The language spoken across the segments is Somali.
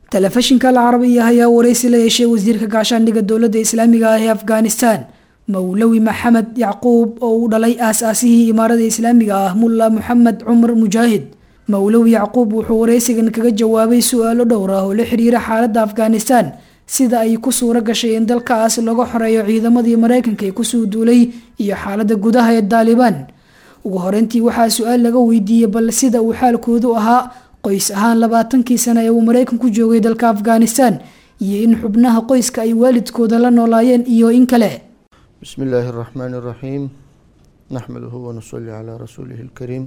telefishinka alcarabiya ayaa wareysi la yeeshay wasiirka gaashaandhigga dowladda islaamiga ah ee afghanistan mowlawi maxamed yacquub oo uu dhalay aas-aasihii imaarada islaamiga ah mulla moxamed cumar mujaahid mowlawi yacquub wuxuu wareysigan kaga jawaabay su-aalo dhowr ah oo la xiriira xaaladda afghanistan sida ay ku suuro gashay in dalkaas laga xoreeyo ciidamadii mareykanka ee kusoo duulay iyo xaaladda gudaha ee daalibaan ugu horeyntii waxaa su-aal laga weydiiyey bal sida uu xaalkoodu ahaa qoys ahaan labaatankii sano ee uu mareykanku joogay dalka afghanistan iyo in xubnaha qoyska ay waalidkooda la noolaayeen iyo in kale بسم الله الرحمن الرحيم نحمده ونصلي على رسوله الكريم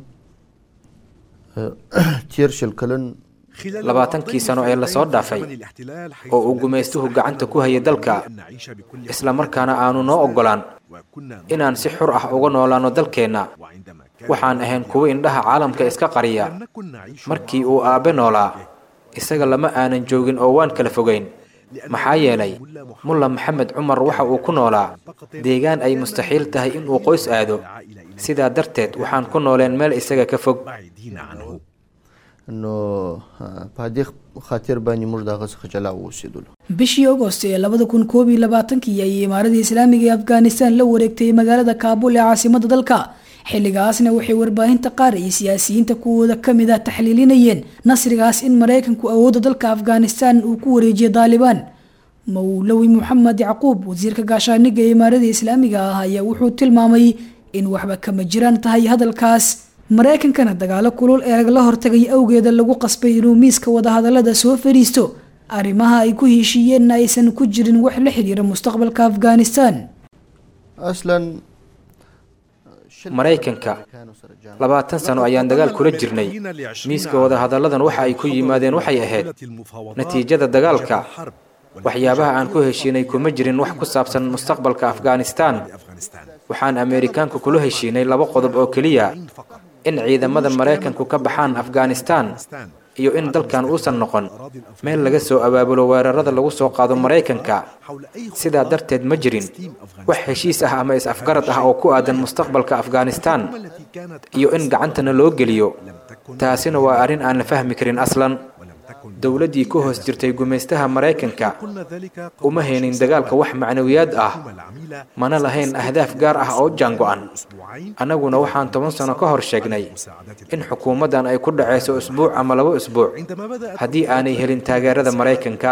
تيرشل كلن labaatankii sano ee lasoo dhaafay oo uu gumaystuhu gacanta ku hayay dalka isla markaana aanu noo oggolaan inaan si xur ah uga noolaano dalkeenna waxaan ahayn kuwo indhaha caalamka iska qariya markii uu aabbe noolaa isaga lama aanan joogin oo waan kala fogayn maxaa yeelay mulla maxamed cumar waxa uu ku noolaa deegaan ay mustaxiil tahay inuu qoys aado sidaa darteed waxaan ku nooleen meel isaga ka fog انه په دې خاطر باندې موږ دغه څخه جلا اوسېدلو bishii agost ee labada kun koob iyo labaatankii ayay imaaradii islaamiga ee afghanistan la wareegtay magaalada kaabul ee caasimada dalka xilligaasna waxay warbaahinta qaar iyo siyaasiyiinta kuwooda kamid ah taxliilinayeen nasrigaas in mareykanku awoodda dalka afghanistan uu ku wareejiyay daalibaan mowlawi moxamed yacquub wasiirka gaashaaniga ee imaaradii islaamiga ah ayaa wuxuu tilmaamay in waxba kama jiraan tahay hadalkaas mareykankana dagaalo kulul ee lagala hortagay awgeeda lagu qasbay inuu miiska wadahadalada soo fadhiisto arrimaha ay ku heshiiyeenna aysan ku jirin wax la xiriira mustaqbalka afghanistan اصلا maraykanka labaatan sano ayaan dagaal kula jirnay miiska wadahadalladan waxa ay ku yimaadeen waxay ahayd natiijada dagaalka waxyaabaha aan ku heshiinay kuma jirin wax ku saabsan mustaqbalka afghanistan waxaan ameerikaanku kula heshiinay laba qodob oo keliya in ciidamada maraykanku ka baxaan afghanistan iyo in dalkan uusan noqon meel laga soo abaabulo weerarada lagu soo qaado maraykanka sidaa darteed ma jirin wax heshiis ah ama is-afgarad ah oo ku aadan mustaqbalka afghanistan iyo in gacantana loo geliyo taasina waa arrin aan la fahmi karin aslan dowladdii ku hoos jirtay gumaystaha maraykanka uma haynin dagaalka wax macnawiyaad ah mana lahayn ahdaaf gaar ah oo jaango-an annaguna waxaan toban sano ka hor sheegnay in xukuumaddan ay ku dhacayso usbuuc ama laba usbuuc haddii aanay helin taageerada maraykanka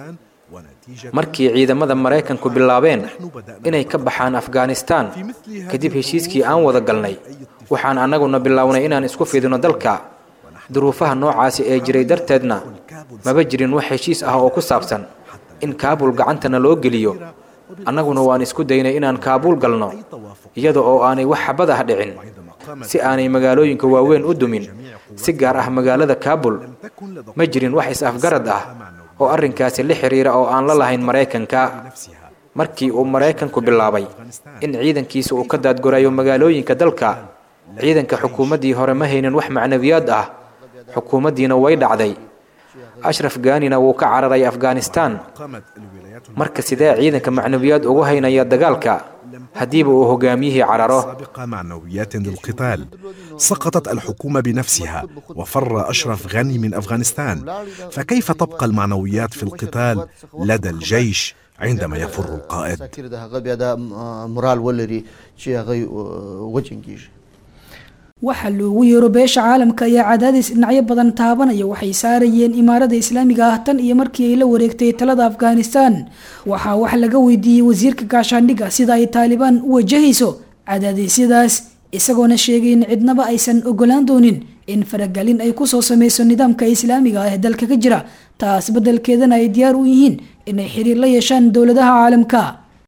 markii ciidamada maraykanku bilaabeen inay ka baxaan afghanistan kadib heshiiskii aan wada galnay waxaan annaguna bilownay inaan isku fidino dalka duruufaha noocaasi ee jiray darteedna maba jirin wax heshiis ah oo ku saabsan in kaabul gacantana loo geliyo annaguna waan isku daynay inaan kaabuul galno iyada oo aanay wax xabad ah dhicin si aanay magaalooyinka waaweyn u dumin si gaar ah magaalada kaabul ma jirin wax is-afgarad ah oo arrinkaasi la xiriira oo aan la lahayn maraykanka markii uu maraykanku bilaabay in ciidankiisa uu ka daadgorayo magaalooyinka dalka ciidanka xukuumaddii hore ma haynin wax macnawiyaad ah xukuumaddiina way dhacday ashraf gaanina wuu ka cararay afghanistan marka sidee ciidanka macnawiyaad ugu haynaya dagaalka haddiiba uu hogaamiyihii cararo سابقة معنويات للقتال سقطت الحكومة بنفسها وفر أشرف غني من أفغانستان فكيف تبقى المعنويات في القتال لدى الجيش عندما يفر القائد خاطر د هغه بیا د مورال ولري چې هغه وجنګیږي waxa loogu yeero beesha caalamka ayaa cadaadis dhinacyo badan taabanaya waxay saarayeen imaarada islaamiga ah tan iyo markii ay la wareegtay talada afghanistan waxaa wax laga weydiiyey wasiirka gaashaandhigga sida ay taalibaan u wajahayso cadaadisyadaas isagoona sheegay in cidnaba aysan ogolaan doonin in faragelin ay kusoo sameyso nidaamka islaamiga ah ee dalka ka jira taas beddelkeedana ay diyaar u yihiin inay xiriir la yeeshaan dowladaha caalamka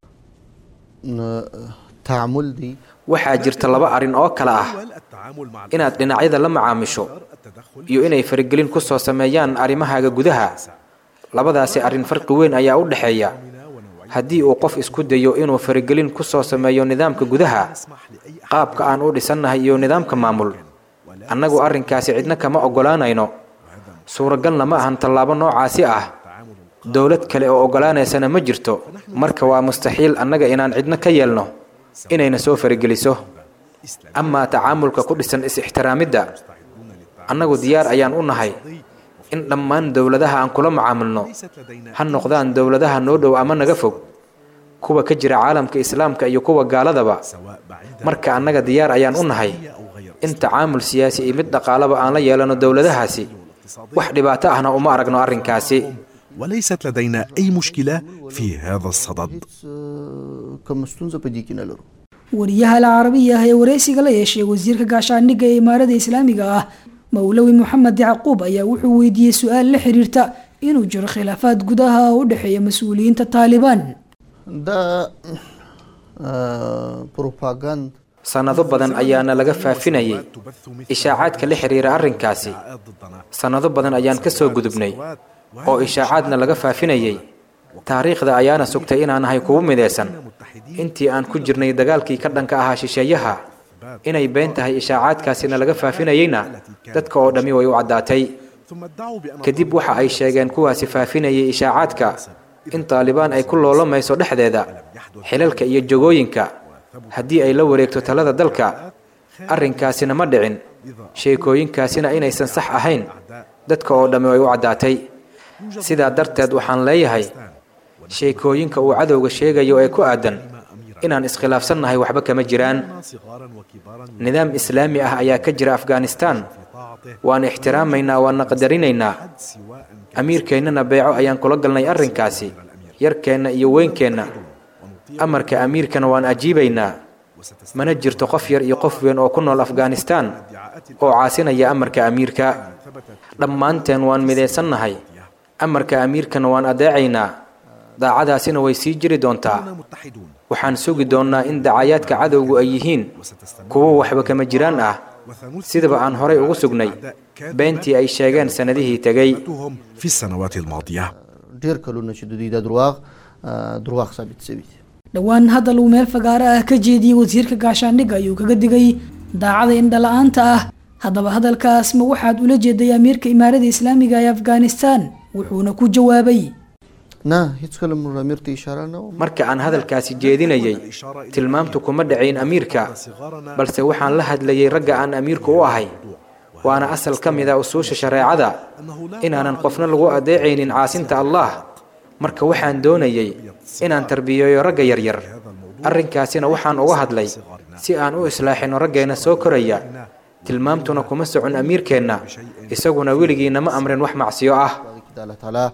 tacaamul di waxaa jirta laba arrin oo kale ah inaad dhinacyada la macaamisho iyo inay faragelin ku soo sameeyaan arrimahaaga gudaha labadaasi arrin farqi weyn ayaa u dhexeeya haddii uu qof isku dayo inuu faragelin ku soo sameeyo nidaamka gudaha qaabka aan u dhisannahay iyo nidaamka maamul annagu arrinkaasi cidna kama oggolaanayno suuragalna ma ahan tallaabo noocaasi ah dowlad kale oo oggolaanaysana ma jirto marka waa mustaxiil annaga inaan cidna ka yeelno inayna soo farageliso amaa tacaamulka ku dhisan is-ixtiraamidda annagu diyaar ayaan u nahay in dhammaan dowladaha aan kula macaamilno ha noqdaan dowladaha noo dhow ama naga fog kuwa ka jira caalamka islaamka iyo kuwa gaaladaba marka annaga diyaar ayaan u nahay in tacaamul siyaasi iyo mid dhaqaalaba aan la yeelano dowladahaasi wax dhibaato ahna uma aragno arrinkaasi وليست لدينا أي مشكلة في هذا الصدد kama ستونزه په دې کې نه لرو wariyaha al carabiya ah ee wareysiga la yeeshay wasiirka gaashaandhigga ee imaarada islaamiga ah mowlawi moxamed yacquub ayaa wuxuu weydiiyey su-aal la xiriirta inuu jiro khilaafaad gudaha oo u dhexeeya mas-uuliyiinta taalibaan دا بروباغاند sannado badan ayaana laga faafinayay ishaacaadka la xiriira arrinkaasi sannado badan ayaan ka soo gudubnay oo ishaacaadna laga faafinayay taariikhda ayaana sugtay inaan nahay kugu midaysan intii aan ku jirnay dagaalkii ka dhanka ahaa shisheeyaha inay been tahay ishaacaadkaasina laga faafinayeyna dadka oo dhammi way u caddaatay kadib waxa ay sheegeen kuwaasi faafinayay ishaacaadka in taalibaan ay ku loolamayso dhexdeeda xilalka iyo jogooyinka haddii ay la wareegto talada dalka arrinkaasina ma dhicin sheekooyinkaasina inaysan sax ahayn dadka oo dhammi way u caddaatay sidaa darteed waxaan leeyahay sheekooyinka uu cadowga sheegayo ee ku aadan inaan iskhilaafsannahay waxba kama jiraan nidaam islaami ah ayaa ka jira afghanistan waan ixtiraamaynaa waana qadarinaynaa amiirkeennana beeco ayaan kula galnay arrinkaasi yarkeenna iyo weynkeenna amarka amiirkana waan ajiibaynaa mana jirto qof yar iyo qof weyn oo ku nool afghanistan oo caasinaya amarka amiirka dhammaanteen waan midaysannahay amarka amiirkana waan adeecaynaa daacadaasina way sii jiri doontaa waxaan sugi doonnaa in dacayaadka cadowgu ay yihiin kuwo waxba kama jiraan ah sidaba aan horay ugu sugnay beentii ay sheegeen sannadihii tegey في السنوات الماضية ډیر کلونه چې د دوی د دروغ دروغ ثابت شوي دي dhowaan hadal uu meel fagaaro ah ka jeediyey wasiirka gaashaandhigga ayuu kaga digay daacada indhala-aanta ah haddaba hadalkaas ma waxaad ula jeeday amiirka imaarada islaamiga ee afghanistan wuxuuna ku jawaabay نه هیڅ کله مر امیر ته اشاره نه و marka aan hadalkaasi jeedinayay tilmaamtu kuma dhacayn amiirka balse waxaan la hadlayay ragga aan amiirku u ahay waana asal ka mid a usuusha shareecada inaanan qofna lagu adeecaynin caasinta allah marka waxaan doonayay inaan tarbiyeeyo ragga yaryar arrinkaasina waxaan uga hadlay si aan u islaaxino raggeenna soo koraya tilmaamtuna kuma socon amiirkeenna isaguna weligiina ma amrin wax macsiyo ah د الله تعالی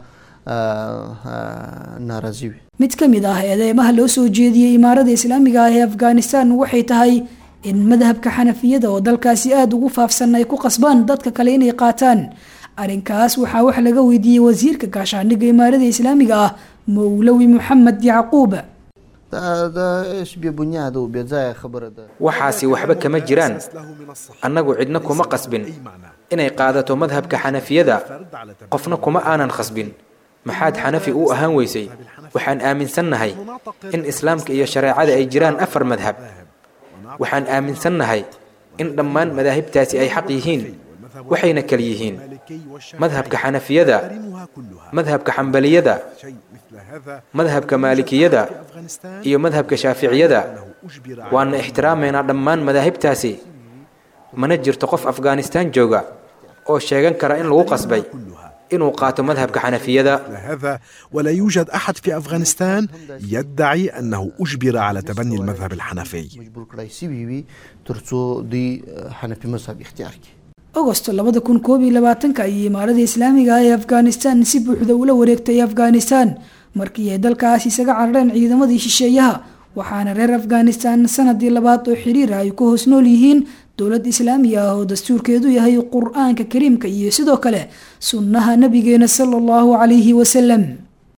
ناراضي وي mid ka mid ah eedeymaha loo soo jeediyey imaarada islaamiga ah ee afghanistan waxay tahay in madhabka xanafiyada oo dalkaasi aada ugu faafsan ay ku qasbaan dadka kale inay qaataan arrinkaas waxaa wax laga weydiiyey wasiirka gaashaandhigga imaarada islaamiga ah mowlawi moxamed yacquub دا دا ايش بي بنياد او بي ځای خبره ده waxaasi waxba kama jiraan annagu cidna kuma qasbin inay qaadato madhabka xanafiyada qofna kuma aanan khasbin maxaad xanafi u ahaan weysay waxaan aaminsannahay in islaamka iyo shareecada ay jiraan afar madhab waxaan aaminsannahay in dhammaan madaahibtaasi ay xaq yihiin waxayna kal yihiin madhabka xanafiyada madhabka xambaliyada madhabka maalikiyada iyo madhabka shaaficiyada waana ixtiraamaynaa dhammaan madaahibtaasi mana jirto qof afghanistan jooga oo sheegan kara in lagu qasbay inuu qaato madhabka xanafiyada هذا ولا يوجد أحد في أفغانستان يدعي أنه أجبر على تبني المذهب الحنفي مجبور کړای سی وي ترڅو دوی حنفي مذهب اختیار کړي agosto labada kun koob iyo labaatanka ayay imaarada islaamiga ah ee afghanistan si buuxda ula wareegtay afghanistan markii ay dalkaas isaga carareen ciidamadii shisheeyaha waxaana reer afghanistan sanadii labaad oo xiriir ah ay ku hoos nool yihiin dowlad islaami ah oo dastuurkeedu yahay qur-aanka kariimka iyo sidoo kale sunnaha nabigeena sala allahu calayhi wasalam